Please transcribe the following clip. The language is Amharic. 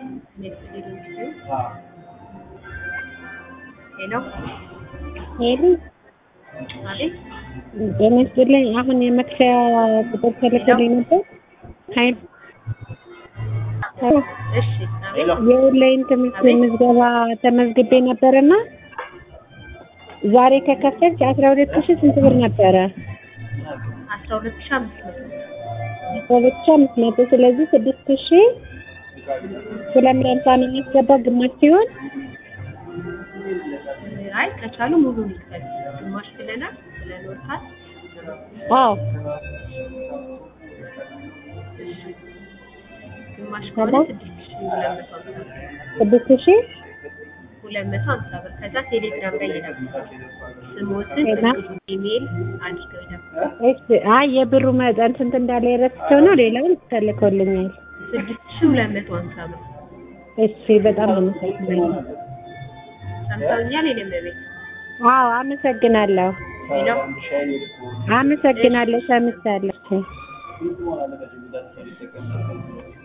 ሄሎ ሄሎ አቤት ጤና ይስጥልኝ። አሁን የመክፈያ ቁጥር ተልኮልኝ ነበር። ሀይል እሺ አቤት የኦንላይን ትምህርት ምዝገባ ተመዝግቤ ነበርና ዛሬ ከከፈልሽ አስራ ሁለት ሺህ ስንት ብር ነበረ? አስራ ሁለት ሺህ አምስት መቶ አስራ ሁለት ሺህ አምስት መቶ ስለዚህ ስድስት ሺህ ሁለት መቶ ሃምሳ ነው የሚያስገባው ግማሽ ሲሆን አይ ከቻሉ ሙሉ ይክፈል ግማሽ ብለናል ብለን ወርታል አዎ ግማሽ ከሆነ ስድስት ሺህ ሁለት መቶ ሀምሳ ብር ስድስት ሺህ ሁለት መቶ ሀምሳ ብር ከዛ ቴሌግራም ላይ ይደርሳል ስሞትን ከዛ? ኢሜል አድርገው ይደርሳል እሺ አይ የብሩ መጠን ስንት እንዳለ የረስቸው ነው ሌላውን ተልኮልኛል ስድስት ሺህ ሁለት መቶ ሀምሳ ብር እሺ በጣም አመሰግናለሁ ሰምተውኛል የኔም ቤት አዎ አመሰግናለሁ ሄሎ አመሰግናለሁ ሰምቻለሁ